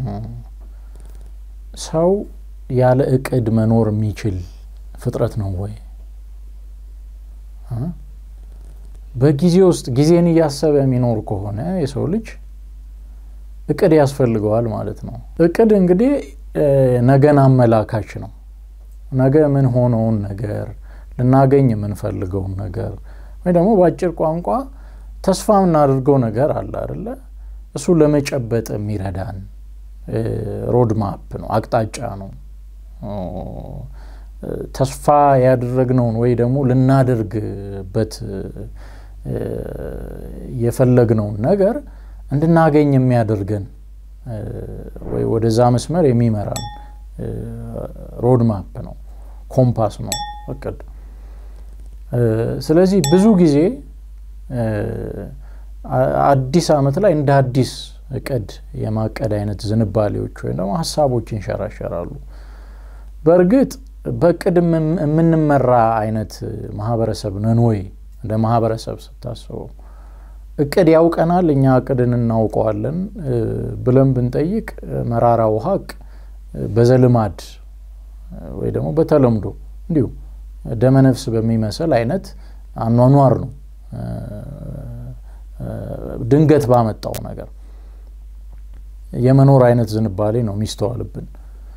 ሰው ያለ እቅድ መኖር የሚችል ፍጥረት ነው ወይ? በጊዜ ውስጥ ጊዜን እያሰበ የሚኖር ከሆነ የሰው ልጅ እቅድ ያስፈልገዋል ማለት ነው። እቅድ እንግዲህ ነገን አመላካች ነው። ነገ ምን ሆነውን ነገር ልናገኝ የምንፈልገውን ነገር ወይ ደግሞ በአጭር ቋንቋ ተስፋ የምናደርገው ነገር አለ አይደለ? እሱ ለመጨበጥ የሚረዳን ሮድ ማፕ ነው፣ አቅጣጫ ነው። ተስፋ ያደረግነውን ወይ ደግሞ ልናደርግበት የፈለግነውን ነገር እንድናገኝ የሚያደርገን ወይ ወደዛ መስመር የሚመራን ሮድ ማፕ ነው፣ ኮምፓስ ነው እቅድ። ስለዚህ ብዙ ጊዜ አዲስ ዓመት ላይ እንደ አዲስ እቅድ የማቀድ አይነት ዝንባሌዎች ወይም ደግሞ ሀሳቦች ይንሸራሸራሉ። በእርግጥ በእቅድ የምንመራ አይነት ማህበረሰብ ነን ወይ? እንደ ማህበረሰብ ስታስበው እቅድ ያውቀናል፣ እኛ እቅድን እናውቀዋለን ብለን ብንጠይቅ መራራው ሀቅ በዘልማድ ወይ ደግሞ በተለምዶ እንዲሁ ደመነፍስ በሚመስል አይነት አኗኗር ነው ድንገት ባመጣው ነገር የመኖር አይነት ዝንባሌ ነው የሚስተዋልብን።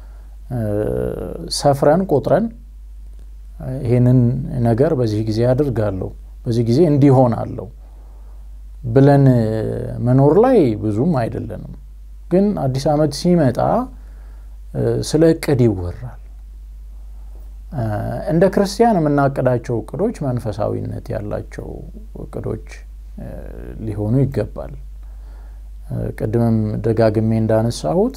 ሰፍረን ቆጥረን ይህንን ነገር በዚህ ጊዜ አድርጋለሁ፣ በዚህ ጊዜ እንዲሆናለሁ ብለን መኖር ላይ ብዙም አይደለንም። ግን አዲስ ዓመት ሲመጣ ስለ እቅድ ይወራል። እንደ ክርስቲያን የምናቅዳቸው እቅዶች መንፈሳዊነት ያላቸው እቅዶች ሊሆኑ ይገባል። ቅድምም ደጋግሜ እንዳነሳሁት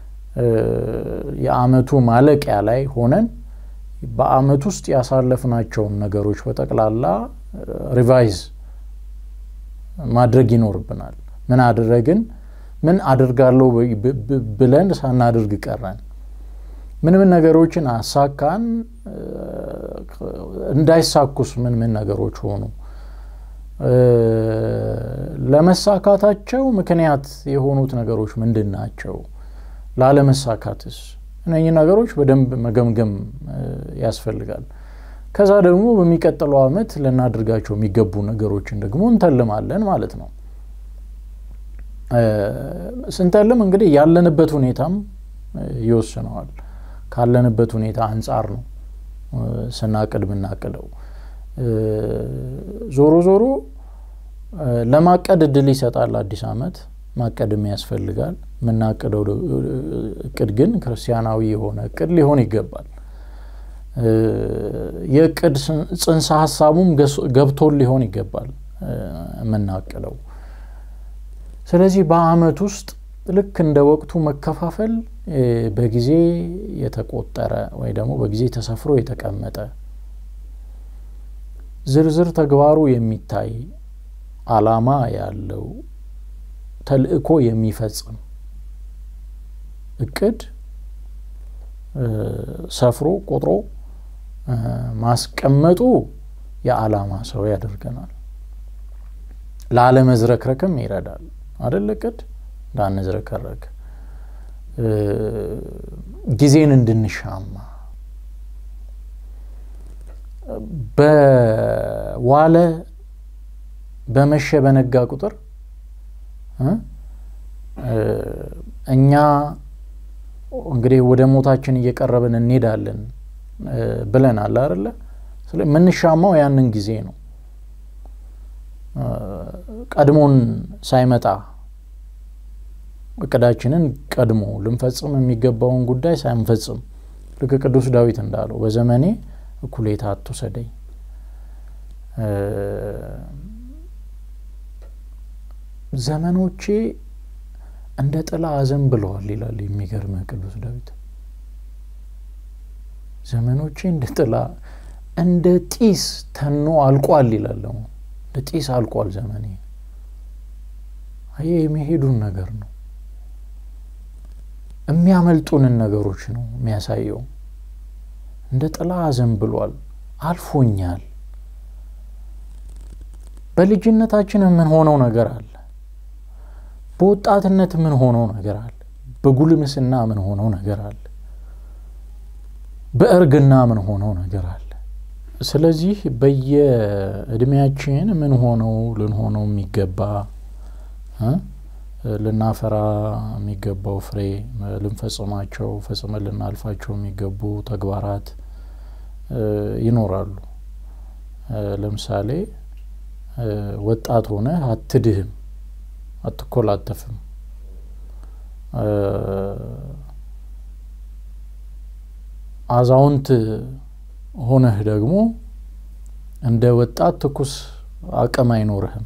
የዓመቱ ማለቂያ ላይ ሆነን በዓመት ውስጥ ያሳለፍናቸውን ነገሮች በጠቅላላ ሪቫይዝ ማድረግ ይኖርብናል። ምን አደረግን? ምን አድርጋለሁ ብለን ሳናደርግ ቀረን? ምን ምን ነገሮችን አሳካን? እንዳይሳኩስ ምን ምን ነገሮች ሆኑ? ለመሳካታቸው ምክንያት የሆኑት ነገሮች ምንድን ናቸው? ላለመሳካትስ? እነኚህ ነገሮች በደንብ መገምገም ያስፈልጋል። ከዛ ደግሞ በሚቀጥለው ዓመት ልናደርጋቸው የሚገቡ ነገሮችን ደግሞ እንተልማለን ማለት ነው። ስንተልም እንግዲህ ያለንበት ሁኔታም ይወስነዋል። ካለንበት ሁኔታ አንጻር ነው ስናቅድ ምናቅደው። ዞሮ ዞሮ ለማቀድ እድል ይሰጣል አዲስ ዓመት። ማቀድም ያስፈልጋል። የምናቅደው እቅድ ግን ክርስቲያናዊ የሆነ እቅድ ሊሆን ይገባል። የእቅድ ጽንሰ ሀሳቡም ገብቶን ሊሆን ይገባል የምናቅደው። ስለዚህ በዓመት ውስጥ ልክ እንደ ወቅቱ መከፋፈል በጊዜ የተቆጠረ ወይ ደግሞ በጊዜ ተሰፍሮ የተቀመጠ ዝርዝር ተግባሩ የሚታይ ዓላማ ያለው ተልዕኮ የሚፈጽም እቅድ ሰፍሮ ቆጥሮ ማስቀመጡ የዓላማ ሰው ያደርገናል። ላለመዝረክረክም ይረዳል አደል? እቅድ እንዳንዝረከረክ ጊዜን እንድንሻማ በዋለ በመሸ በነጋ ቁጥር እኛ እንግዲህ ወደ ሞታችን እየቀረብን እንሄዳለን ብለናል አይደለ? የምንሻማው ያንን ጊዜ ነው። ቀድሞን ሳይመጣ እቅዳችንን ቀድሞ ልንፈጽም የሚገባውን ጉዳይ ሳንፈጽም ልክ ቅዱስ ዳዊት እንዳለው በዘመኔ እኩሌታ አትውሰደኝ ዘመኖቼ እንደ ጥላ አዘንብለዋል ይላል። የሚገርም ቅዱስ ዳዊት ዘመኖቼ እንደ ጥላ እንደ ጢስ ተኖ አልቋል ይላል። እንደ ጢስ አልቋል ዘመኔ። ይህ የሚሄዱን ነገር ነው፣ የሚያመልጡንን ነገሮች ነው የሚያሳየው። እንደ ጥላ አዘንብሏል፣ አልፎኛል። በልጅነታችን የምንሆነው ነገር አለ። በወጣትነት የምንሆነው ነገር አለ። በጉልምስና ምን ሆነው ነገር አለ፣ በእርግና ምን ሆነው ነገር አለ። ስለዚህ በየእድሜያችን ምን ሆነው ልንሆነው የሚገባ ልናፈራ የሚገባው ፍሬ ልንፈጽማቸው ፈጽመን ልናልፋቸው የሚገቡ ተግባራት ይኖራሉ። ለምሳሌ ወጣት ሆነህ አትድህም፣ አትኮላተፍም። አዛውንት ሆነህ ደግሞ እንደ ወጣት ትኩስ አቅም አይኖርህም።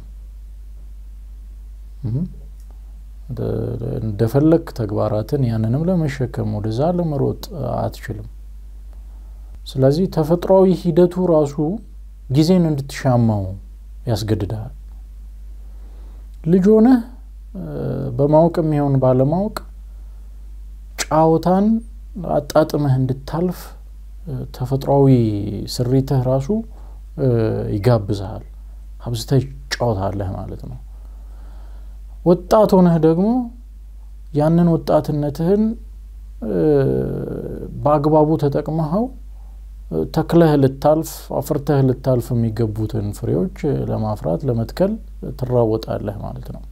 እንደፈለግ ተግባራትን ያንንም ለመሸከም ወደዛ ለመሮጥ አትችልም። ስለዚህ ተፈጥሯዊ ሂደቱ ራሱ ጊዜን እንድትሻማው ያስገድዳል። ልጅ ሆነህ በማወቅ የሚሆን ባለማወቅ ጫወታን አጣጥመህ እንድታልፍ ተፈጥሯዊ ስሪትህ ራሱ ይጋብዝሃል። አብዝተህ ጫወታለህ ማለት ነው። ወጣት ሆነህ ደግሞ ያንን ወጣትነትህን በአግባቡ ተጠቅመኸው ተክለህ ልታልፍ አፍርተህ ልታልፍ የሚገቡትን ፍሬዎች ለማፍራት ለመትከል ትራወጣለህ ማለት ነው።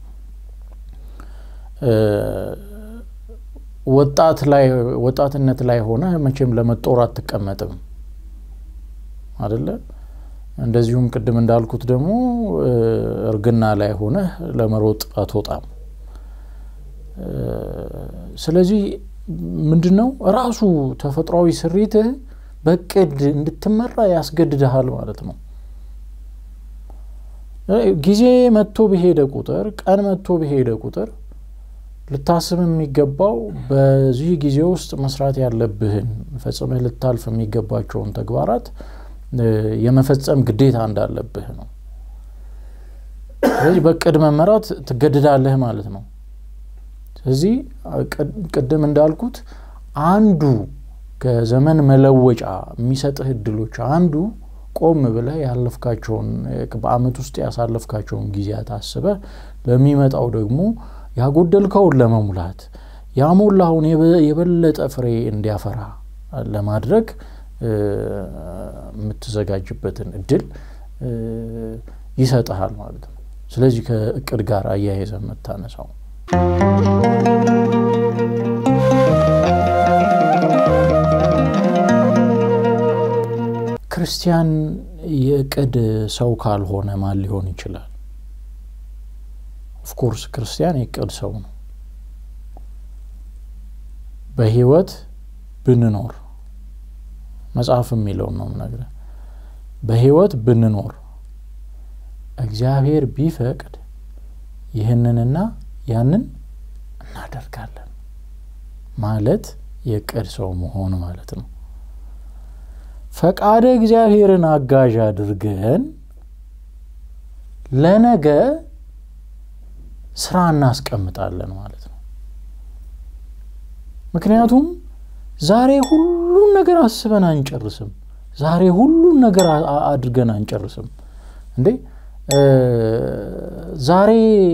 ወጣት ላይ ወጣትነት ላይ ሆነ መቼም ለመጦር አትቀመጥም አደለ? እንደዚሁም ቅድም እንዳልኩት ደግሞ እርግና ላይ ሆነህ ለመሮጥ አትወጣም። ስለዚህ ምንድን ነው ራሱ ተፈጥሯዊ ስሪትህ በቅድ እንድትመራ ያስገድድሃል ማለት ነው። ጊዜ መጥቶ በሄደ ቁጥር ቀን መጥቶ በሄደ ቁጥር ልታስብ የሚገባው በዚህ ጊዜ ውስጥ መስራት ያለብህን ፈጽመህ ልታልፍ የሚገባቸውን ተግባራት የመፈጸም ግዴታ እንዳለብህ ነው። ስለዚህ በቅድ መመራት ትገድዳለህ ማለት ነው። ስለዚህ ቅድም እንዳልኩት አንዱ ከዘመን መለወጫ የሚሰጥህ እድሎች አንዱ ቆም ብለህ ያለፍካቸውን በአመት ውስጥ ያሳለፍካቸውን ጊዜያት አስበህ ለሚመጣው ደግሞ ያጎደልከውን ለመሙላት ያሞላውን የበለጠ ፍሬ እንዲያፈራ ለማድረግ የምትዘጋጅበትን እድል ይሰጥሃል ማለት ነው። ስለዚህ ከእቅድ ጋር አያይዘ የምታነሳው ክርስቲያን የእቅድ ሰው ካልሆነ ማን ሊሆን ይችላል? ኦፍኮርስ ክርስቲያን የእቅድ ሰው ነው። በህይወት ብንኖር መጽሐፍ የሚለውን ነው የምነግርህ። በህይወት ብንኖር እግዚአብሔር ቢፈቅድ ይህንንና ያንን እናደርጋለን ማለት የእቅድ ሰው መሆን ማለት ነው። ፈቃደ እግዚአብሔርን አጋዥ አድርገን ለነገ ስራ እናስቀምጣለን ማለት ነው። ምክንያቱም ዛሬ ሁሉን ነገር አስበን አንጨርስም። ዛሬ ሁሉን ነገር አድርገን አንጨርስም። እንዴ ዛሬ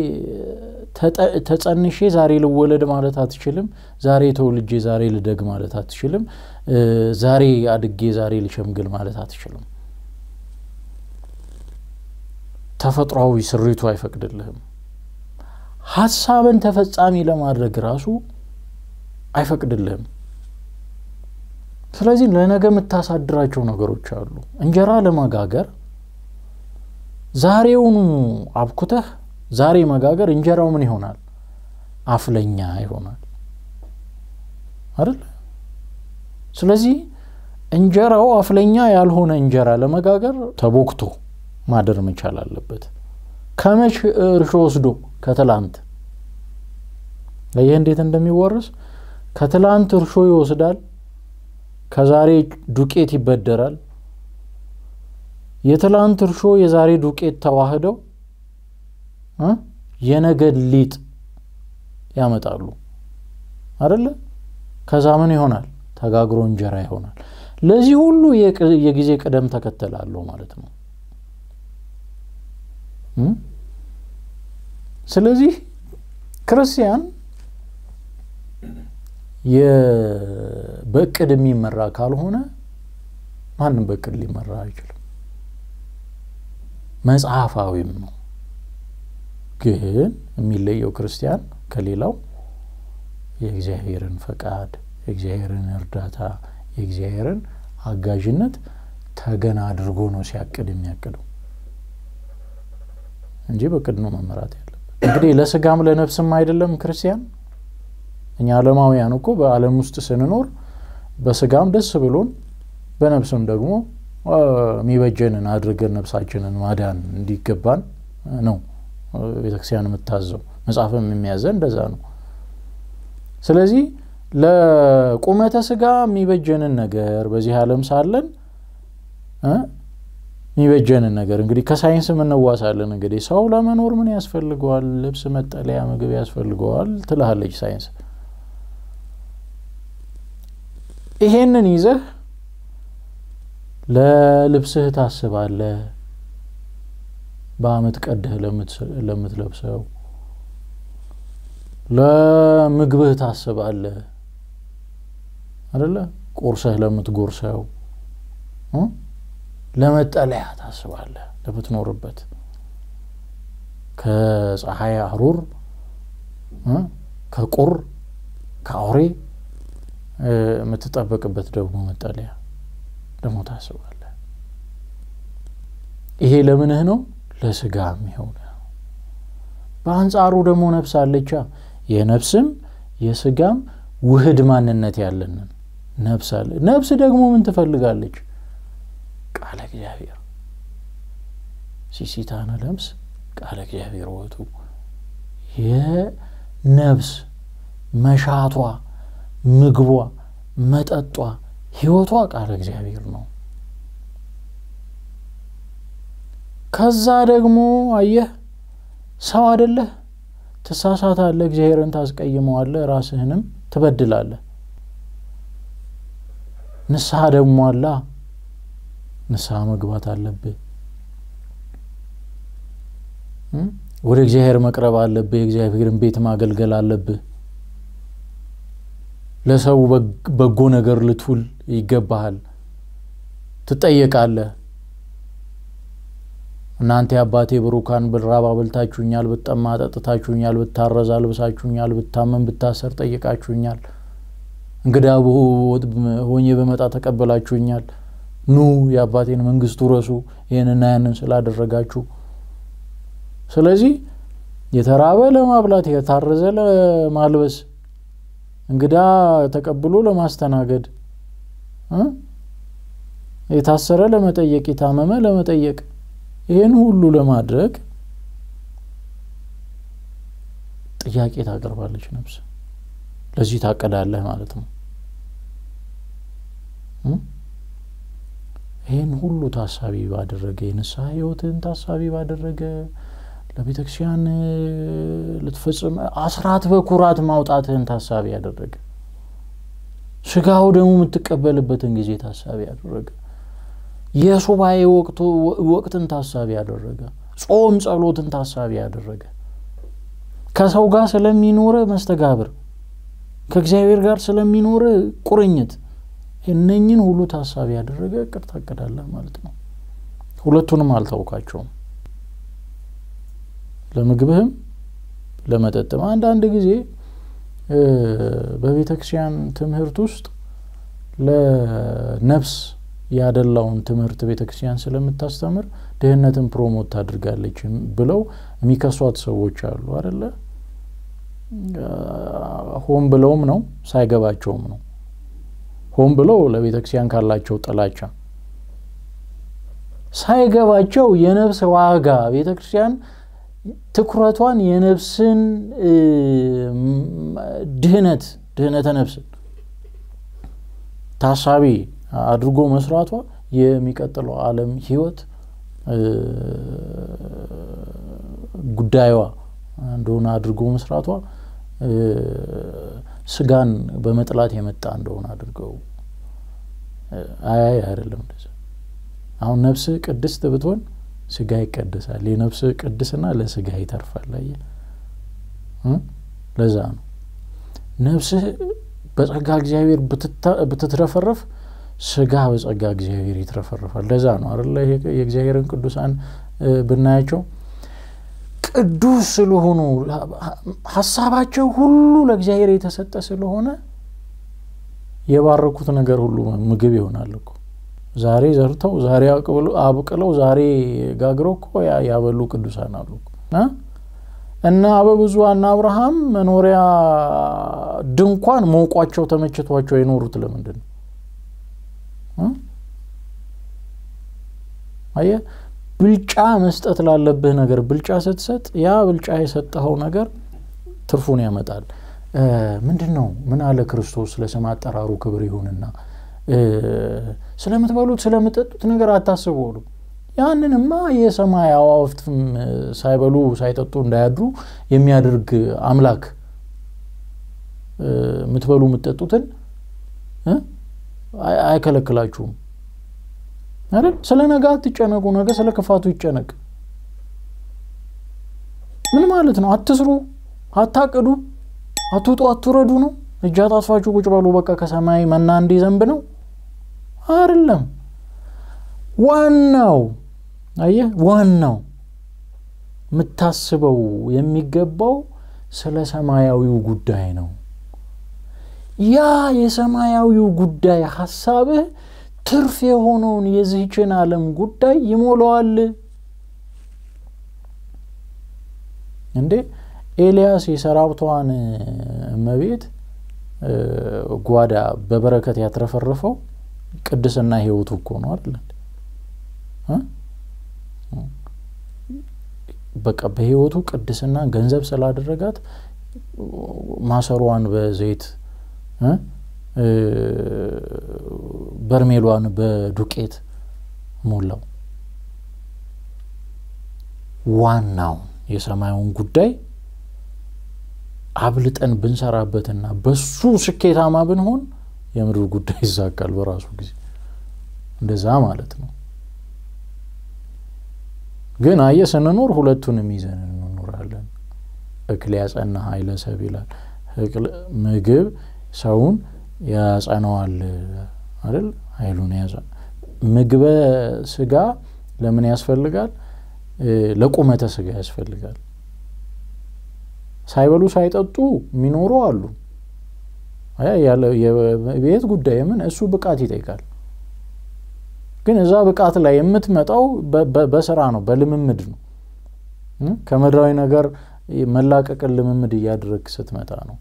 ተጸንሼ ዛሬ ልወለድ ማለት አትችልም። ዛሬ ተወልጄ ዛሬ ልደግ ማለት አትችልም። ዛሬ አድጌ ዛሬ ልሸምግል ማለት አትችልም። ተፈጥሯዊ ስሪቱ አይፈቅድልህም። ሀሳብን ተፈጻሚ ለማድረግ ራሱ አይፈቅድልህም። ስለዚህ ለነገ የምታሳድራቸው ነገሮች አሉ። እንጀራ ለመጋገር ዛሬውኑ አብኩተህ ዛሬ መጋገር እንጀራው ምን ይሆናል? አፍለኛ ይሆናል አይደል? ስለዚህ እንጀራው አፍለኛ ያልሆነ እንጀራ ለመጋገር ተቦክቶ ማደር መቻል አለበት። ከመች እርሾ ወስዶ ከትላንት ይህ እንዴት እንደሚወርስ ከትላንት እርሾ ይወስዳል። ከዛሬ ዱቄት ይበደራል። የትላንት እርሾ የዛሬ ዱቄት ተዋህደው የነገ ሊጥ ያመጣሉ አደለ? ከዛ ምን ይሆናል? ተጋግሮ እንጀራ ይሆናል። ለዚህ ሁሉ የጊዜ ቅደም ተከተል አለው ማለት ነው። ስለዚህ ክርስቲያን በእቅድ የሚመራ ካልሆነ ማንም በእቅድ ሊመራ አይችልም። መጽሐፋዊም ነው። ግን የሚለየው ክርስቲያን ከሌላው የእግዚአብሔርን ፈቃድ፣ የእግዚአብሔርን እርዳታ፣ የእግዚአብሔርን አጋዥነት ተገን አድርጎ ነው ሲያቅድ የሚያቅደው እንጂ በቅድ ነው መመራት ያለበት። እንግዲህ ለስጋም ለነፍስም አይደለም ክርስቲያን። እኛ ዓለማውያን እኮ በዓለም ውስጥ ስንኖር በስጋም ደስ ብሎን በነፍስም ደግሞ የሚበጀንን አድርገን ነፍሳችንን ማዳን እንዲገባን ነው ቤተክርስቲያን የምታዘው። መጽሐፍም የሚያዘን እንደዛ ነው። ስለዚህ ለቁመተ ስጋ የሚበጀንን ነገር በዚህ ዓለም ሳለን የሚበጀንን ነገር እንግዲህ ከሳይንስ እንዋሳለን። እንግዲህ ሰው ለመኖር ምን ያስፈልገዋል? ልብስ፣ መጠለያ፣ ምግብ ያስፈልገዋል ትልሃለች ሳይንስ። ይሄንን ይዘህ ለልብስህ ታስባለህ። በአመት ቀደህ ለምትለብሰው ለምግብህ ታስባለህ አደለ? ቁርሰህ ለምትጎርሰው፣ ለመጠለያ ታስባለህ ለምትኖርበት ከፀሐይ አሩር፣ ከቁር፣ ከአውሬ የምትጠበቅበት ደግሞ መጠለያ ደግሞ ታስባለህ። ይሄ ለምንህ ነው? ለስጋ የሚሆን በአንጻሩ ደግሞ ነፍስ አለቻ። የነፍስም የስጋም ውህድ ማንነት ያለንን ነፍስ አለ። ነፍስ ደግሞ ምን ትፈልጋለች? ቃለ እግዚአብሔር ሲሲታነ ለምስ ቃለ እግዚአብሔር ወቱ የነፍስ መሻቷ፣ ምግቧ፣ መጠጧ፣ ህይወቷ ቃለ እግዚአብሔር ነው። ከዛ ደግሞ አየህ ሰው አደለህ፣ ትሳሳታለህ፣ እግዚአብሔርን ታስቀይመዋለህ፣ ራስህንም ትበድላለህ። ንስሐ ደግሞ አላ ንስሐ መግባት አለብህ። ወደ እግዚአብሔር መቅረብ አለብህ። የእግዚአብሔርን ቤት ማገልገል አለብህ። ለሰው በጎ ነገር ልትውል ይገባሃል። ትጠየቃለህ። እናንተ የአባቴ ብሩካን ብራብ አብልታችሁኛል፣ ብጠማ ጠጥታችሁኛል፣ ብታረዝ አልብሳችሁኛል፣ ብታመን ብታሰር ጠይቃችሁኛል፣ እንግዳ ሆኜ በመጣ ተቀበላችሁኛል። ኑ የአባቴን መንግስት ውረሱ፣ ይህንና ያንን ስላደረጋችሁ። ስለዚህ የተራበ ለማብላት የታረዘ ለማልበስ እንግዳ ተቀብሎ ለማስተናገድ የታሰረ ለመጠየቅ የታመመ ለመጠየቅ ይህን ሁሉ ለማድረግ ጥያቄ ታቀርባለች ነፍስ። ለዚህ ታቀዳለህ ማለት ነው። ይህን ሁሉ ታሳቢ ባደረገ የንስሐ ህይወትን ታሳቢ ባደረገ ለቤተ ክርስቲያን ልትፈጽም አስራት በኩራት ማውጣትህን ታሳቢ ያደረገ ስጋው ደግሞ የምትቀበልበትን ጊዜ ታሳቢ ያደረገ የሱባኤ ወቅትን ታሳቢ ያደረገ ጾም ጸሎትን ታሳቢ ያደረገ ከሰው ጋር ስለሚኖረ መስተጋብር ከእግዚአብሔር ጋር ስለሚኖረ ቁርኝት እነኝን ሁሉ ታሳቢ ያደረገ እቅድ ታቅዳለህ ማለት ነው። ሁለቱንም አልታውቃቸውም። ለምግብህም ለመጠጥም። አንዳንድ ጊዜ በቤተ ክርስቲያን ትምህርት ውስጥ ለነፍስ ያደላውን ትምህርት ቤተ ክርስቲያን ስለምታስተምር ድህነትን ፕሮሞት ታድርጋለች ብለው የሚከሷት ሰዎች አሉ አደለ? ሆን ብለውም ነው ሳይገባቸውም ነው። ሆን ብለው ለቤተ ክርስቲያን ካላቸው ጥላቻ ሳይገባቸው የነፍስ ዋጋ ቤተ ክርስቲያን ትኩረቷን የነፍስን ድህነት ድህነተ ነፍስን ታሳቢ አድርጎ መስራቷ የሚቀጥለው ዓለም ህይወት ጉዳዩዋ እንደሆነ አድርጎ መስራቷ ስጋን በመጥላት የመጣ እንደሆነ አድርገው አያይ አይደለም። እንደዛ አሁን ነፍስ ቅድስት ብትሆን ስጋ ይቀደሳል። የነፍስ ቅድስና ለስጋ ይተርፋል። አየህ፣ ለዛ ነው ነፍስህ በጸጋ እግዚአብሔር ብትትረፈረፍ ስጋ በጸጋ እግዚአብሔር ይትረፈረፋል። ለዛ ነው አይደለ የእግዚአብሔርን ቅዱሳን ብናያቸው ቅዱስ ስለሆኑ ሀሳባቸው ሁሉ ለእግዚአብሔር የተሰጠ ስለሆነ የባረኩት ነገር ሁሉ ምግብ ይሆናል እኮ ዛሬ ዘርተው ዛሬ አብቅለው ዛሬ ጋግረው እኮ ያበሉ ቅዱሳን አሉ እና አበብዙኃና አብርሃም መኖሪያ ድንኳን ሞቋቸው ተመችቷቸው የኖሩት ለምንድን ነው? አየህ፣ ብልጫ መስጠት ላለብህ ነገር ብልጫ ስትሰጥ ያ ብልጫ የሰጠኸው ነገር ትርፉን ያመጣል። ምንድን ነው ምን አለ ክርስቶስ ለስም አጠራሩ ክብር ይሁንና ስለምትበሉት ስለምጠጡት ነገር አታስቡ አሉ። ያንንማ የሰማይ አዋፍትም ሳይበሉ ሳይጠጡ እንዳያድሩ የሚያደርግ አምላክ የምትበሉ የምትጠጡትን አይከለክላችሁም አይደል? ስለ ነገ አትጨነቁ፣ ነገ ስለ ክፋቱ ይጨነቅ። ምን ማለት ነው? አትስሩ፣ አታቅዱ፣ አትውጡ፣ አትውረዱ ነው። እጅ አጣጥፋችሁ ቁጭ በሉ፣ በቃ ከሰማይ መና እንዲዘንብ ነው አይደለም። ዋናው አየህ፣ ዋናው የምታስበው የሚገባው ስለ ሰማያዊው ጉዳይ ነው። ያ የሰማያዊው ጉዳይ ሀሳብህ ትርፍ የሆነውን የዚህችን ዓለም ጉዳይ ይሞላዋል። እንዴ ኤልያስ የሰራብቷን እመቤት ጓዳ በበረከት ያትረፈረፈው ቅድስና ሕይወቱ እኮ ነው አይደል? በቃ በሕይወቱ ቅድስና ገንዘብ ስላደረጋት ማሰሯን በዘይት በርሜሏን በዱቄት ሞላው። ዋናውን የሰማዩን ጉዳይ አብልጠን ብንሰራበትና በሱ ስኬታማ ብንሆን የምድር ጉዳይ ይዛካል በራሱ ጊዜ። እንደዛ ማለት ነው። ግን አየ ስንኖር ሁለቱንም ይዘን እንኖራለን። እክል ያጸና ኃይለ ሰብ ይላል። ምግብ ሰውን ያጸነዋል አይደል? ኃይሉን ያጸ ምግበ ስጋ ለምን ያስፈልጋል? ለቁመተ ስጋ ያስፈልጋል። ሳይበሉ ሳይጠጡ የሚኖሩ አሉ። የቤት ጉዳይ ምን እሱ ብቃት ይጠይቃል። ግን እዛ ብቃት ላይ የምትመጣው በስራ ነው፣ በልምምድ ነው። ከምድራዊ ነገር መላቀቅን ልምምድ እያደረግ ስትመጣ ነው።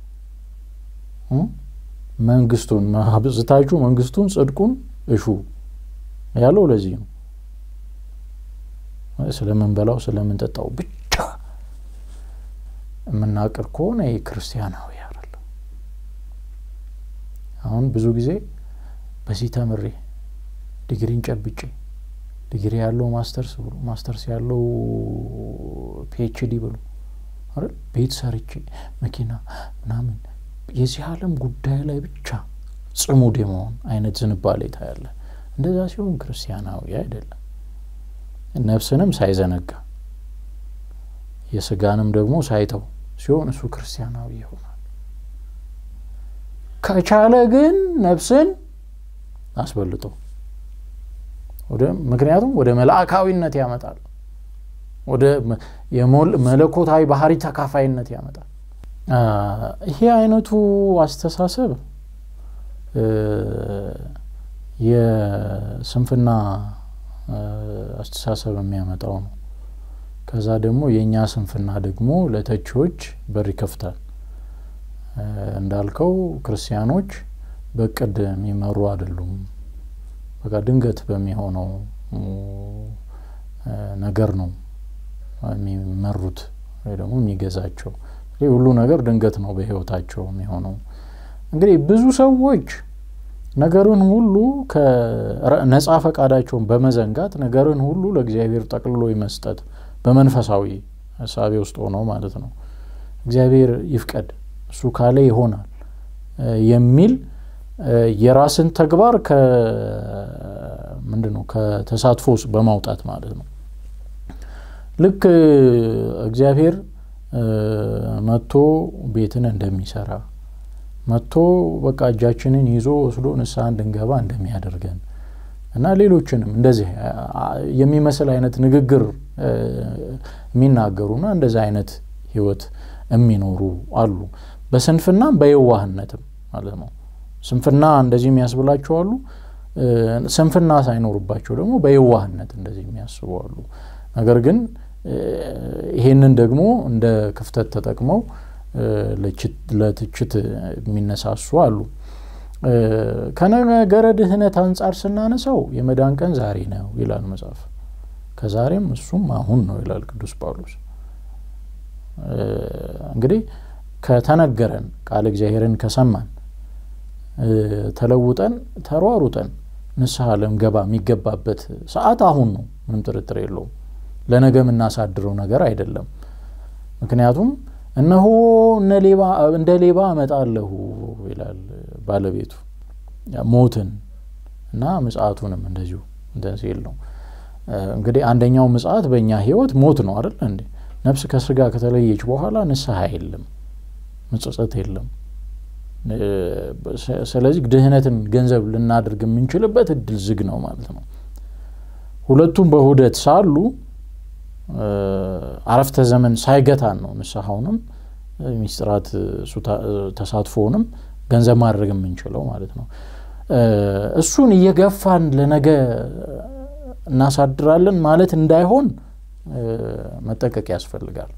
መንግስቱን አብዝታችሁ መንግስቱን ጽድቁን እሹ ያለው ለዚህ ነው። ስለምንበላው ስለምንጠጣው ብቻ የምናቅር ከሆነ ይህ ክርስቲያናዊ አይደለም። አሁን ብዙ ጊዜ በዚህ ተምሬ ዲግሪን ጨብጬ ዲግሪ ያለው ማስተርስ ብሎ ማስተርስ ያለው ፒኤችዲ ብሎ አይደል ቤት ሰርቼ መኪና ምናምን የዚህ ዓለም ጉዳይ ላይ ብቻ ጽሙድ የመሆን አይነት ዝንባሌ ታያለ። እንደዛ ሲሆን ክርስቲያናዊ አይደለም። ነፍስንም ሳይዘነጋ የስጋንም ደግሞ ሳይተው ሲሆን እሱ ክርስቲያናዊ ይሆናል። ከቻለ ግን ነፍስን አስበልጦ ምክንያቱም ወደ መልአካዊነት ያመጣል። ወደ መለኮታዊ ባህሪ ተካፋይነት ያመጣል። ይሄ አይነቱ አስተሳሰብ የስንፍና አስተሳሰብ የሚያመጣው ነው። ከዛ ደግሞ የእኛ ስንፍና ደግሞ ለተቺዎች በር ይከፍታል። እንዳልከው ክርስቲያኖች በእቅድ የሚመሩ አይደሉም። በቃ ድንገት በሚሆነው ነገር ነው የሚመሩት ወይ ደግሞ የሚገዛቸው። ይህ ሁሉ ነገር ድንገት ነው በህይወታቸው የሚሆነው። እንግዲህ ብዙ ሰዎች ነገርን ሁሉ ከነጻ ፈቃዳቸውን በመዘንጋት ነገርን ሁሉ ለእግዚአብሔር ጠቅልሎ መስጠት በመንፈሳዊ ሀሳቤ ውስጥ ሆነው ማለት ነው። እግዚአብሔር ይፍቀድ እሱ ካለ ይሆናል የሚል የራስን ተግባር ምንድን ነው ከተሳትፎ ውስጥ በማውጣት ማለት ነው። ልክ እግዚአብሔር መጥቶ ቤትን እንደሚሰራ መጥቶ በቃ እጃችንን ይዞ ወስዶ ንስሐ እንድንገባ እንደሚያደርገን እና ሌሎችንም እንደዚህ የሚመስል አይነት ንግግር የሚናገሩና እንደዚህ አይነት ህይወት የሚኖሩ አሉ። በስንፍናም በየዋህነትም ማለት ነው። ስንፍና እንደዚህ የሚያስብላቸው አሉ። ስንፍና ሳይኖርባቸው ደግሞ በየዋህነት እንደዚህ የሚያስቡ አሉ። ነገር ግን ይሄንን ደግሞ እንደ ክፍተት ተጠቅመው ለትችት የሚነሳሱ አሉ። ከነገረ ድህነት አንጻር ስናነሳው የመዳን ቀን ዛሬ ነው ይላል መጽሐፍ። ከዛሬም እሱም አሁን ነው ይላል ቅዱስ ጳውሎስ። እንግዲህ ከተነገረን ቃል እግዚአብሔርን ከሰማን ተለውጠን ተሯሩጠን ንስሐ ልንገባ የሚገባበት ሰዓት አሁን ነው። ምንም ጥርጥር የለውም። ለነገ የምናሳድረው ነገር አይደለም። ምክንያቱም እነሆ እንደ ሌባ እመጣለሁ ይላል ባለቤቱ ሞትን እና ምጽአቱንም እንደዚሁ እንትን ሲል ነው። እንግዲህ አንደኛው ምጽአት በእኛ ህይወት ሞት ነው አይደል እንዴ? ነፍስ ከስጋ ከተለየች በኋላ ንስሐ የለም፣ ምጽጸት የለም። ስለዚህ ድህነትን ገንዘብ ልናደርግ የምንችልበት እድል ዝግ ነው ማለት ነው። ሁለቱም በሁደት ሳሉ አረፍተ ዘመን ሳይገታን ነው ንስሐውንም ሚስጥራት ተሳትፎውንም ገንዘብ ማድረግ የምንችለው ማለት ነው። እሱን እየገፋን ለነገ እናሳድራለን ማለት እንዳይሆን መጠቀቅ ያስፈልጋል።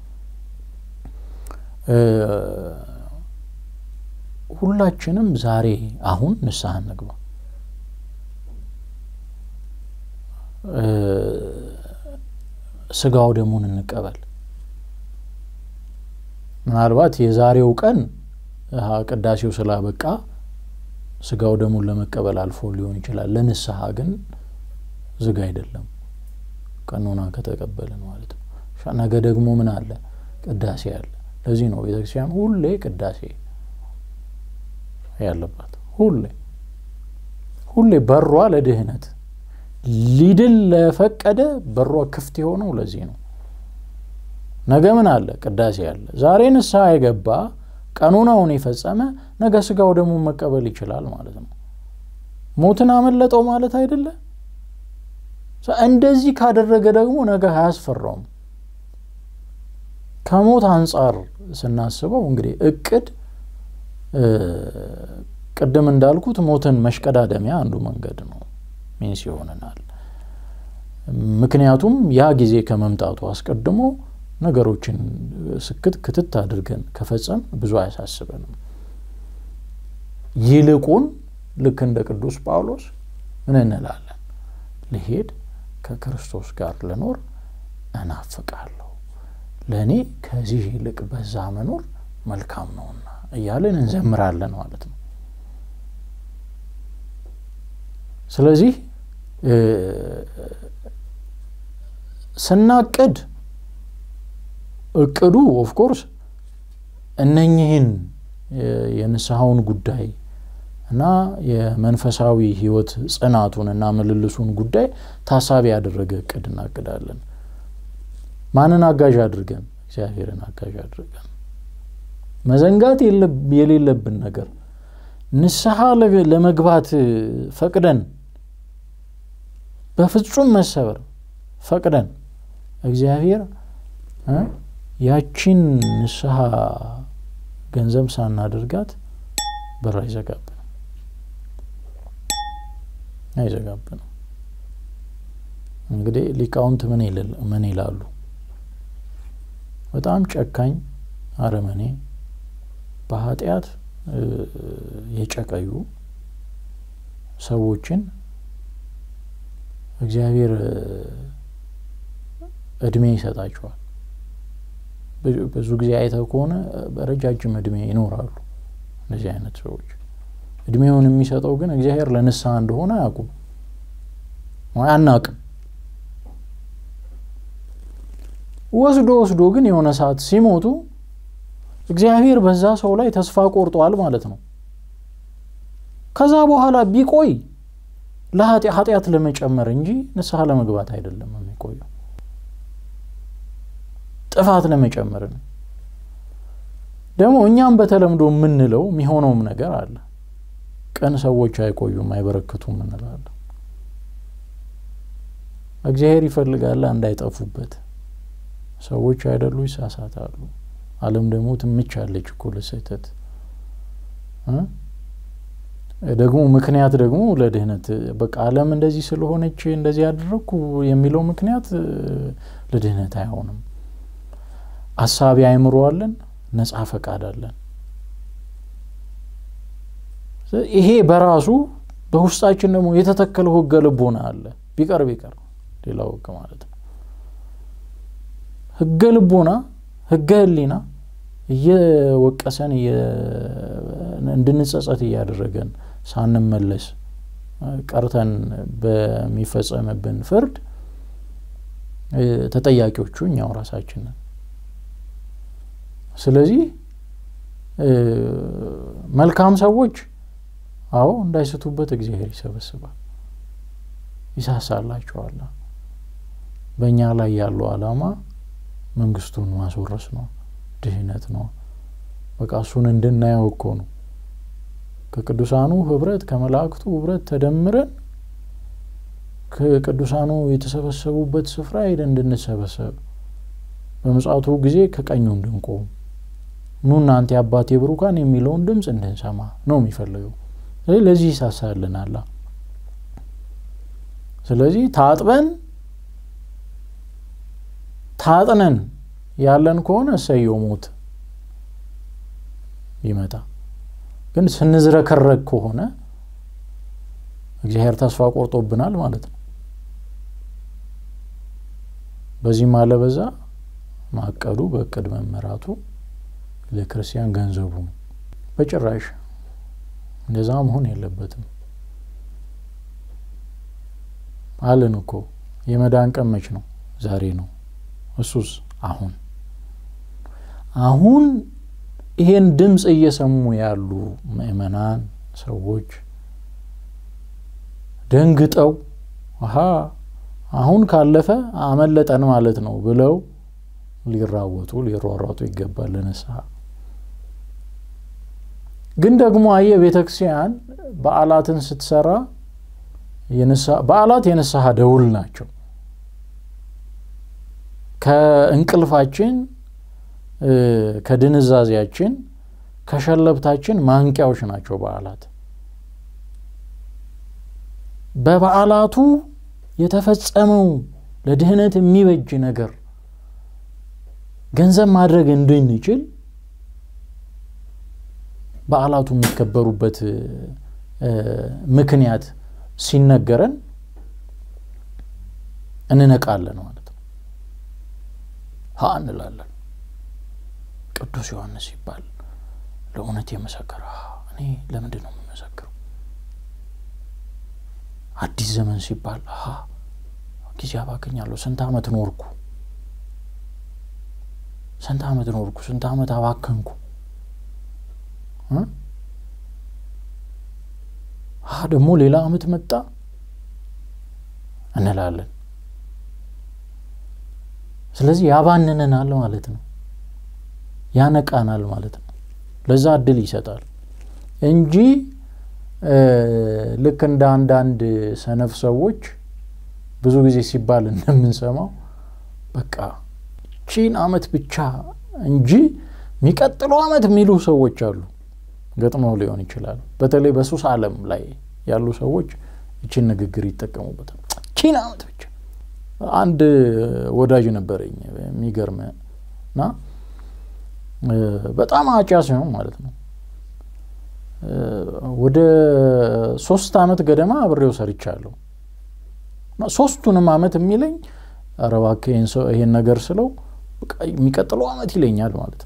ሁላችንም ዛሬ አሁን ንስሐ እንግባ። ስጋው ደሙን እንቀበል። ምናልባት የዛሬው ቀን ቅዳሴው ስላበቃ ስጋው ደሙን ለመቀበል አልፎ ሊሆን ይችላል። ለንስሐ ግን ዝግ አይደለም፣ ቀኖና ከተቀበልን ማለት ነው። ነገ ደግሞ ምን አለ? ቅዳሴ አለ። ለዚህ ነው ቤተክርስቲያን ሁሌ ቅዳሴ ያለባት ሁሌ ሁሌ በሯ ለድህነት ሊድል ለፈቀደ በሯ ክፍት የሆነው ለዚህ ነው። ነገ ምን አለ? ቅዳሴ አለ። ዛሬ ንስሐ የገባ ቀኖናውን የፈጸመ ነገ ስጋው ደግሞ መቀበል ይችላል ማለት ነው። ሞትን አመለጠው ማለት አይደለ። እንደዚህ ካደረገ ደግሞ ነገ አያስፈራውም። ከሞት አንጻር ስናስበው እንግዲህ እቅድ ቅድም እንዳልኩት ሞትን መሽቀዳደሚያ አንዱ መንገድ ነው፣ ሚንስ ይሆነናል። ምክንያቱም ያ ጊዜ ከመምጣቱ አስቀድሞ ነገሮችን ስክት ክትት አድርገን ከፈጸም ብዙ አያሳስበንም። ይልቁን ልክ እንደ ቅዱስ ጳውሎስ ምን እንላለን? ልሄድ ከክርስቶስ ጋር ልኖር እናፍቃለሁ፣ ለእኔ ከዚህ ይልቅ በዛ መኖር መልካም ነውና እያለን እንዘምራለን ማለት ነው። ስለዚህ ስናቅድ እቅዱ ኦፍኮርስ እነኝህን የንስሐውን ጉዳይ እና የመንፈሳዊ ሕይወት ጽናቱን እና ምልልሱን ጉዳይ ታሳቢ ያደረገ እቅድ እናቅዳለን። ማንን አጋዥ አድርገን? እግዚአብሔርን አጋዥ አድርገን። መዘንጋት የሌለብን ነገር ንስሐ ለመግባት ፈቅደን በፍጹም መሰበር ፈቅደን እግዚአብሔር ያቺን ንስሐ ገንዘብ ሳናደርጋት በር አይዘጋብንም አይዘጋብንም። እንግዲህ ሊቃውንት ምን ይላሉ? በጣም ጨካኝ አረመኔ በኃጢአት የጨቀዩ ሰዎችን እግዚአብሔር እድሜ ይሰጣቸዋል። ብዙ ጊዜ አይተው ከሆነ በረጃጅም እድሜ ይኖራሉ። እንደዚህ አይነት ሰዎች እድሜውን የሚሰጠው ግን እግዚአብሔር ለንስሐ እንደሆነ አያውቁም፣ አናውቅም። ወስዶ ወስዶ ግን የሆነ ሰዓት ሲሞቱ እግዚአብሔር በዛ ሰው ላይ ተስፋ ቆርጧል ማለት ነው። ከዛ በኋላ ቢቆይ ለኃጢአት ለመጨመር እንጂ ንስሐ ለመግባት አይደለም የሚቆየው፣ ጥፋት ለመጨመር ነው። ደግሞ እኛም በተለምዶ የምንለው የሚሆነውም ነገር አለ። ቅን ሰዎች አይቆዩም አይበረክቱም እንላለን። እግዚአብሔር ይፈልጋል እንዳይጠፉበት። ሰዎች አይደሉ ይሳሳታሉ። ዓለም ደግሞ ትምቻለች እኮ ለስህተት ደግሞ ምክንያት ደግሞ ለድህነት በቃ ዓለም እንደዚህ ስለሆነች እንደዚህ ያደረግኩ የሚለው ምክንያት ለድህነት አይሆንም። አሳቢ አእምሮ አለን፣ ነጻ ፈቃድ አለን። ይሄ በራሱ በውስጣችን ደግሞ የተተከለው ሕገ ልቦና አለ። ቢቀር ቢቀር ሌላው ሕግ ማለት ነው። ሕገ ልቦና ሕገ ሕሊና እየወቀሰን እንድንጸጸት እያደረገን ሳንመለስ ቀርተን በሚፈጸምብን ፍርድ ተጠያቂዎቹ እኛው ራሳችንን። ስለዚህ መልካም ሰዎች አዎ እንዳይስቱበት እግዚአብሔር ይሰበስባል፣ ይሳሳላቸዋል። በእኛ ላይ ያለው ዓላማ መንግስቱን ማስወረስ ነው፣ ድህነት ነው። በቃ እሱን እንድናየው እኮ ነው። ከቅዱሳኑ ህብረት ከመላእክቱ ህብረት ተደምረን ከቅዱሳኑ የተሰበሰቡበት ስፍራ ሄደን እንድንሰበሰብ በምጽአቱ ጊዜ ከቀኙ እንድንቆም ኑ እናንተ የአባቴ ብሩካን የሚለውን ድምፅ እንድንሰማ ነው የሚፈልገው። ስለዚህ ለዚህ ይሳሳልናላ። ስለዚህ ታጥበን ታጥነን ያለን ከሆነ እሰየው ሞት ይመጣ። ግን ስንዝረከረግ ከሆነ እግዚአብሔር ተስፋ ቆርጦብናል ማለት ነው። በዚህም አለ በዛ ማቀዱ በእቅድ መመራቱ ለክርስቲያን ገንዘቡ ነው። በጭራሽ እንደዛ መሆን የለበትም አለን እኮ። የመዳን ቀን መች ነው? ዛሬ ነው። እሱስ አሁን አሁን ይሄን ድምፅ እየሰሙ ያሉ ምእመናን ሰዎች ደንግጠው አሀ አሁን ካለፈ አመለጠን ማለት ነው ብለው ሊራወጡ ሊሯሯጡ ይገባል ለንስሐ። ግን ደግሞ አየ ቤተ ክርስቲያን በዓላትን ስትሰራ በዓላት የንስሐ ደውል ናቸው። ከእንቅልፋችን ከድንዛዜያችን ከሸለብታችን ማንቂያዎች ናቸው በዓላት። በበዓላቱ የተፈጸመው ለድህነት የሚበጅ ነገር ገንዘብ ማድረግ እንድንችል በዓላቱ የሚከበሩበት ምክንያት ሲነገረን እንነቃለን ማለት ነው። ሀ እንላለን። ቅዱስ ዮሐንስ ሲባል ለእውነት የመሰከረ እኔ ለምንድን ነው የምመሰክረው? አዲስ ዘመን ሲባል ሀ ጊዜ አባክኛለሁ። ስንት ዓመት ኖርኩ፣ ስንት ዓመት ኖርኩ፣ ስንት ዓመት አባከንኩ። ሀ ደግሞ ሌላ ዓመት መጣ እንላለን። ስለዚህ ያባንነናል ማለት ነው፣ ያነቃናል ማለት ነው። ለዛ እድል ይሰጣል እንጂ ልክ እንደ አንዳንድ ሰነፍ ሰዎች ብዙ ጊዜ ሲባል እንደምንሰማው በቃ ቺን ዓመት ብቻ እንጂ የሚቀጥለው ዓመት የሚሉ ሰዎች አሉ። ገጥመው ሊሆን ይችላል። በተለይ በሱስ ዓለም ላይ ያሉ ሰዎች እቺን ንግግር ይጠቀሙበታል። ቺን ዓመት ብቻ። አንድ ወዳጅ ነበረኝ የሚገርም እና በጣም አጫስ ነው ማለት ነው። ወደ ሶስት ዓመት ገደማ አብሬው ሰርቻለሁ። ሶስቱንም ዓመት የሚለኝ ኧረ እባክህ ይሄን ነገር ስለው የሚቀጥለው ዓመት ይለኛል ማለት ነው።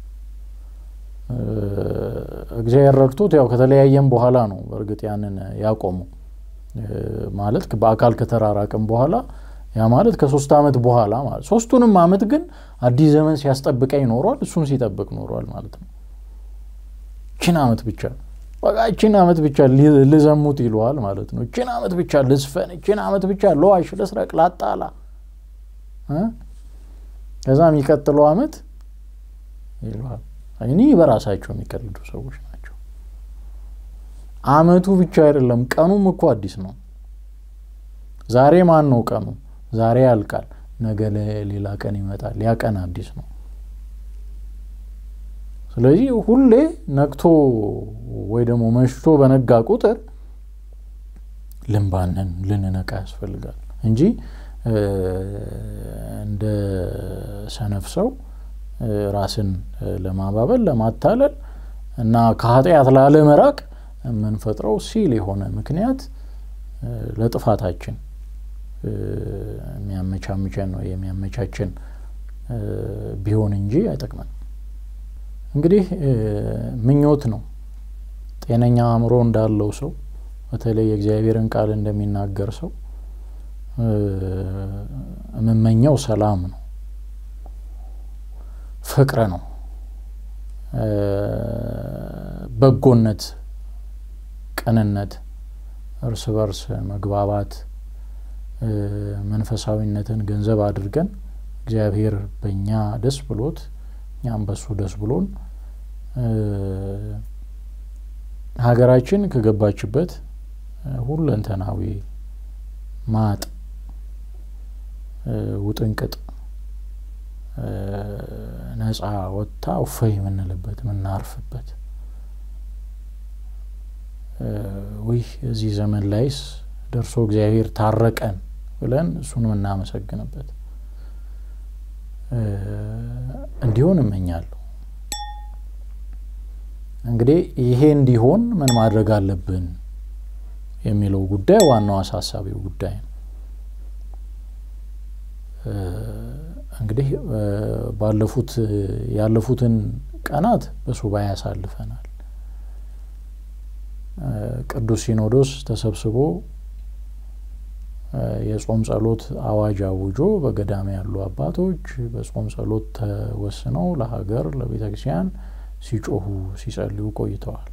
እግዚአብሔር ረድቶት ያው ከተለያየም በኋላ ነው በእርግጥ ያንን ያቆመው ማለት በአካል ከተራራቅም በኋላ ያ ማለት ከሶስት ዓመት በኋላ ማለት ሶስቱንም ዓመት ግን አዲስ ዘመን ሲያስጠብቀኝ ኖሯል። እሱን ሲጠብቅ ኖሯል ማለት ነው። ችን ዓመት ብቻ በቃ ችን ዓመት ብቻ ልዘሙት ይለዋል ማለት ነው። ችን ዓመት ብቻ ልስፈን፣ ችን ዓመት ብቻ ለዋሽ፣ ልስረቅ፣ ላጣላ ከዛ የሚቀጥለው ዓመት ይለዋል እኒህ በራሳቸው የሚቀልዱ ሰዎች ናቸው። አመቱ ብቻ አይደለም ቀኑም እኮ አዲስ ነው። ዛሬ ማን ነው ቀኑ? ዛሬ ያልቃል፣ ነገ ሌላ ቀን ይመጣል። ያ ቀን አዲስ ነው። ስለዚህ ሁሌ ነግቶ ወይ ደግሞ መሽቶ በነጋ ቁጥር ልንባንን ልንነቃ ያስፈልጋል እንጂ እንደ ሰነፍ ሰው ራስን ለማባበል ለማታለል እና ከኃጢአት ላለመራቅ የምንፈጥረው ሲል የሆነ ምክንያት ለጥፋታችን የሚያመቻምቸን ነው የሚያመቻችን ቢሆን እንጂ አይጠቅመን። እንግዲህ ምኞት ነው። ጤነኛ አእምሮ እንዳለው ሰው በተለይ የእግዚአብሔርን ቃል እንደሚናገር ሰው የምመኘው ሰላም ነው፣ ፍቅር ነው፣ በጎነት፣ ቅንነት፣ እርስ በርስ መግባባት፣ መንፈሳዊነትን ገንዘብ አድርገን እግዚአብሔር በእኛ ደስ ብሎት እኛም በሱ ደስ ብሎን ሀገራችን ከገባችበት ሁለንተናዊ ማጥ ውጥንቅጥ ነጻ ወጥታ እፎይ የምንልበት የምናርፍበት ውይ እዚህ ዘመን ላይስ ደርሶ እግዚአብሔር ታረቀን ብለን እሱን የምናመሰግንበት እንዲሆን እመኛለሁ። እንግዲህ ይሄ እንዲሆን ምን ማድረግ አለብን የሚለው ጉዳይ ዋናው አሳሳቢው ጉዳይ ነው። እንግዲህ ባለፉት ያለፉትን ቀናት በሱባኤ ያሳልፈናል። ቅዱስ ሲኖዶስ ተሰብስቦ የጾም ጸሎት አዋጅ አውጆ በገዳም ያሉ አባቶች በጾም ጸሎት ተወስነው ለሀገር ለቤተ ክርስቲያን ሲጮሁ ሲጸልዩ ቆይተዋል።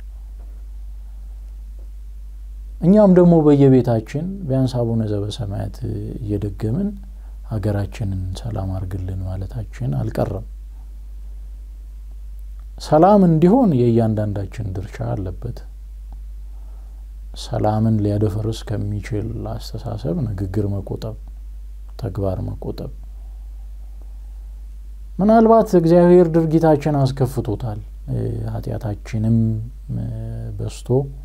እኛም ደግሞ በየቤታችን ቢያንስ አቡነ ዘበሰማያት እየደገምን ሀገራችንን ሰላም አርግልን ማለታችን አልቀረም። ሰላም እንዲሆን የእያንዳንዳችን ድርሻ አለበት። ሰላምን ሊያደፈርስ ከሚችል አስተሳሰብ ንግግር መቆጠብ፣ ተግባር መቆጠብ። ምናልባት እግዚአብሔር ድርጊታችን አስከፍቶታል፣ ኃጢአታችንም በስቶ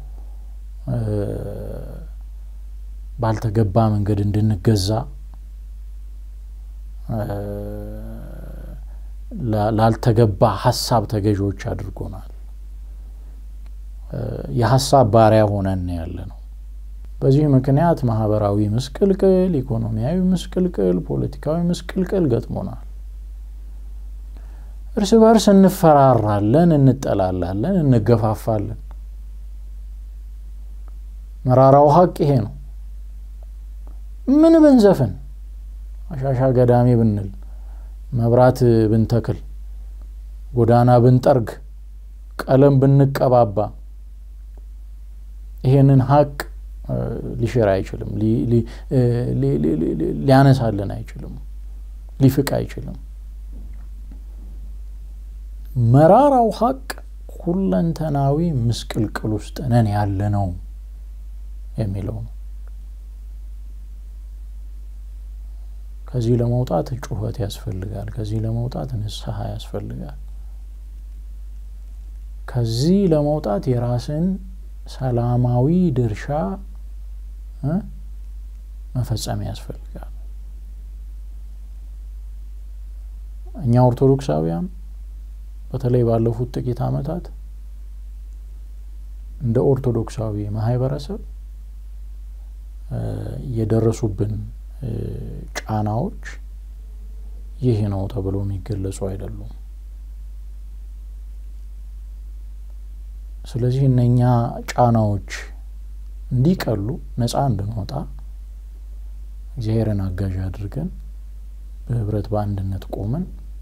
ባልተገባ መንገድ እንድንገዛ ላልተገባ ሀሳብ ተገዢዎች አድርጎናል። የሀሳብ ባሪያ ሆነን ያለ ነው። በዚህ ምክንያት ማህበራዊ ምስቅልቅል፣ ኢኮኖሚያዊ ምስቅልቅል፣ ፖለቲካዊ ምስቅልቅል ገጥሞናል። እርስ በርስ እንፈራራለን፣ እንጠላላለን፣ እንገፋፋለን። መራራው ሀቅ ይሄ ነው። ምን ብንዘፍን፣ አሻሻ ገዳሜ ብንል፣ መብራት ብንተክል፣ ጎዳና ብንጠርግ፣ ቀለም ብንቀባባ ይሄንን ሀቅ ሊሽር አይችልም፣ ሊያነሳልን አይችልም፣ ሊፍቅ አይችልም። መራራው ሀቅ ሁለንተናዊ ምስቅልቅል ውስጥ ነን ያለ ነው የሚለው ነው። ከዚህ ለመውጣት ጩኸት ያስፈልጋል። ከዚህ ለመውጣት ንስሐ ያስፈልጋል። ከዚህ ለመውጣት የራስን ሰላማዊ ድርሻ መፈጸም ያስፈልጋል። እኛ ኦርቶዶክሳውያን በተለይ ባለፉት ጥቂት ዓመታት እንደ ኦርቶዶክሳዊ ማህበረሰብ የደረሱብን ጫናዎች ይህ ነው ተብሎ የሚገለጹ አይደሉም። ስለዚህ እነኛ ጫናዎች እንዲቀሉ ነፃ እንድንወጣ እግዚአብሔርን አጋዥ አድርገን በህብረት በአንድነት ቆመን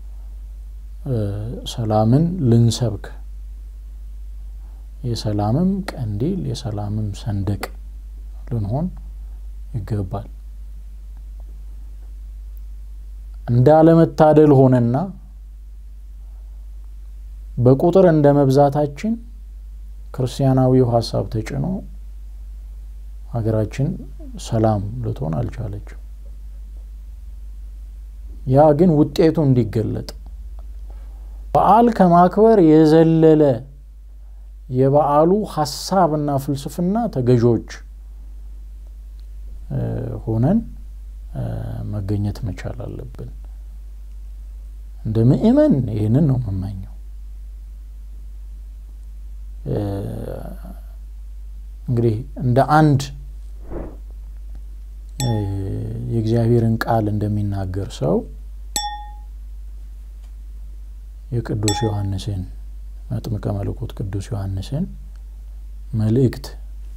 ሰላምን ልንሰብክ የሰላምም ቀንዲል የሰላምም ሰንደቅ ልንሆን ይገባል። እንዳለመታደል ሆነና በቁጥር እንደ መብዛታችን ክርስቲያናዊው ሀሳብ ተጭኖ ሀገራችን ሰላም ልትሆን አልቻለችም። ያ ግን ውጤቱ እንዲገለጥ በዓል ከማክበር የዘለለ የበዓሉ ሀሳብና ፍልስፍና ተገዦች ሆነን መገኘት መቻል አለብን። እንደ ምእመን ይህንን ነው የምመኘው። እንግዲህ እንደ አንድ የእግዚአብሔርን ቃል እንደሚናገር ሰው የቅዱስ ዮሐንስን መጥምቀ መለኮት ቅዱስ ዮሐንስን መልእክት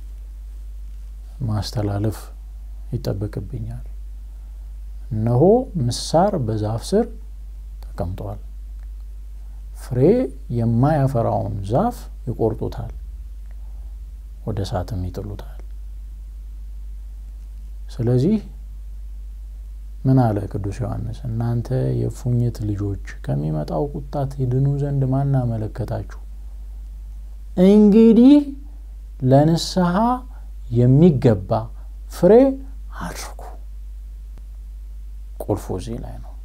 ማስተላለፍ ይጠበቅብኛል። እነሆ ምሳር በዛፍ ስር ተቀምጧል፣ ፍሬ የማያፈራውን ዛፍ ይቆርጡታል፣ ወደ እሳትም ይጥሉታል። ስለዚህ ምን አለ ቅዱስ ዮሐንስ? እናንተ የእፉኝት ልጆች ከሚመጣው ቁጣ ትድኑ ዘንድ ማን አመለከታችሁ? እንግዲህ ለንስሐ የሚገባ ፍሬ አድርጉ። ቁልፉ እዚህ ላይ ነው።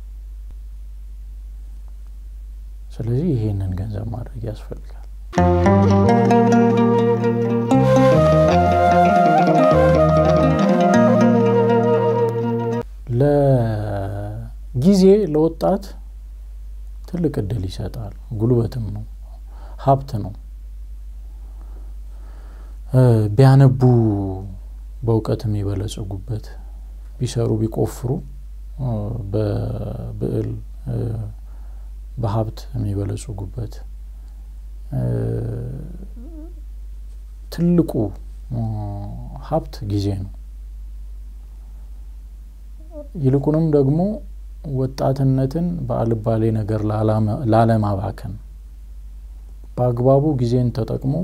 ስለዚህ ይሄንን ገንዘብ ማድረግ ያስፈልጋል። ለጊዜ ለወጣት ትልቅ እድል ይሰጣል። ጉልበትም ነው፣ ሀብት ነው። ቢያነቡ በእውቀት የሚበለጽጉበት፣ ቢሰሩ ቢቆፍሩ በብዕል በሀብት የሚበለጽጉበት ትልቁ ሀብት ጊዜ ነው። ይልቁንም ደግሞ ወጣትነትን በአልባሌ ነገር ላለማባከን በአግባቡ ጊዜን ተጠቅሞ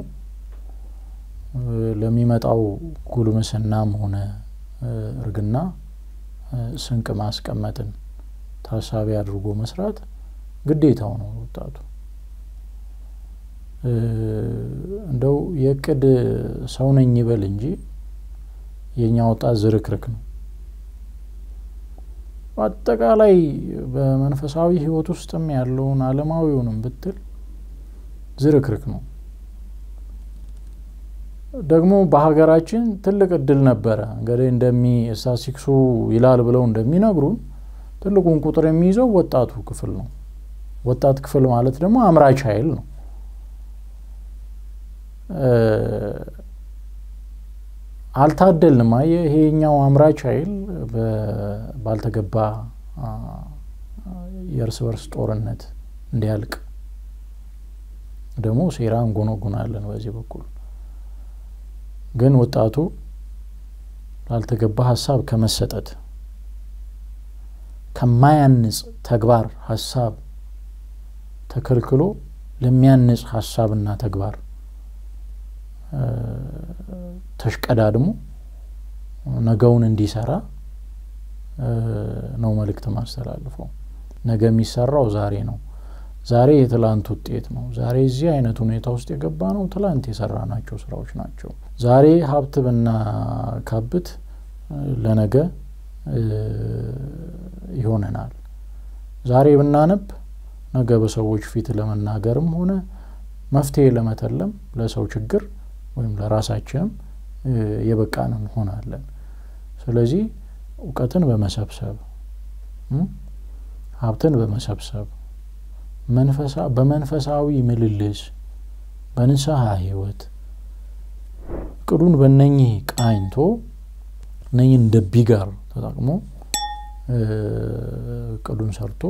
ለሚመጣው ጉልምስናም ሆነ እርግና ስንቅ ማስቀመጥን ታሳቢ አድርጎ መስራት ግዴታው ነው ወጣቱ። እንደው የእቅድ ሰው ነኝ ይበል እንጂ የእኛ ወጣት ዝርክርክ ነው። በአጠቃላይ በመንፈሳዊ ሕይወት ውስጥም ያለውን ዓለማዊውንም ብትል ዝርክርክ ነው። ደግሞ በሀገራችን ትልቅ እድል ነበረ። እንግዲህ እንደሚ ስታቲስቲክሱ ይላል ብለው እንደሚነግሩን ትልቁን ቁጥር የሚይዘው ወጣቱ ክፍል ነው። ወጣት ክፍል ማለት ደግሞ አምራች ኃይል ነው። አልታደልንም። አየህ ይሄኛው አምራች ኃይል ባልተገባ የእርስ በርስ ጦርነት እንዲያልቅ ደግሞ ሴራ እንጎነጉናለን። በዚህ በኩል ግን ወጣቱ ላልተገባ ሀሳብ ከመሰጠት ከማያንጽ ተግባር ሀሳብ ተከልክሎ ለሚያንጽ ሀሳብና ተግባር ተሽቀዳድሞ ነገውን እንዲሰራ ነው መልእክት ማስተላልፈው። ነገ የሚሰራው ዛሬ ነው። ዛሬ የትላንት ውጤት ነው። ዛሬ እዚህ አይነት ሁኔታ ውስጥ የገባ ነው ትላንት የሰራናቸው ስራዎች ናቸው። ዛሬ ሀብት ብናካብት ለነገ ይሆነናል። ዛሬ ብናነብ ነገ በሰዎች ፊት ለመናገርም ሆነ መፍትሄ ለመተለም ለሰው ችግር ወይም ለራሳችንም የበቃን እንሆናለን። ስለዚህ እውቀትን በመሰብሰብ ሀብትን በመሰብሰብ በመንፈሳዊ ምልልስ በንስሐ ሕይወት እቅዱን በነኚህ ቃኝቶ እነኚህ እንደ ቢጋር ተጠቅሞ እቅዱን ሰርቶ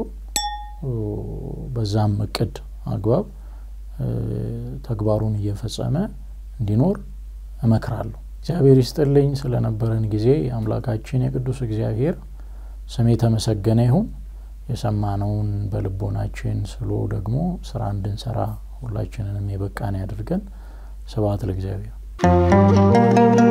በዛም እቅድ አግባብ ተግባሩን እየፈጸመ እንዲኖር እመክራለሁ። እግዚአብሔር ይስጥልኝ። ስለነበረን ጊዜ የአምላካችን የቅዱስ እግዚአብሔር ስም የተመሰገነ ይሁን። የሰማነውን በልቦናችን ስሎ ደግሞ ስራ እንድንሰራ ሁላችንንም የበቃን ያድርገን። ስብሐት ለእግዚአብሔር።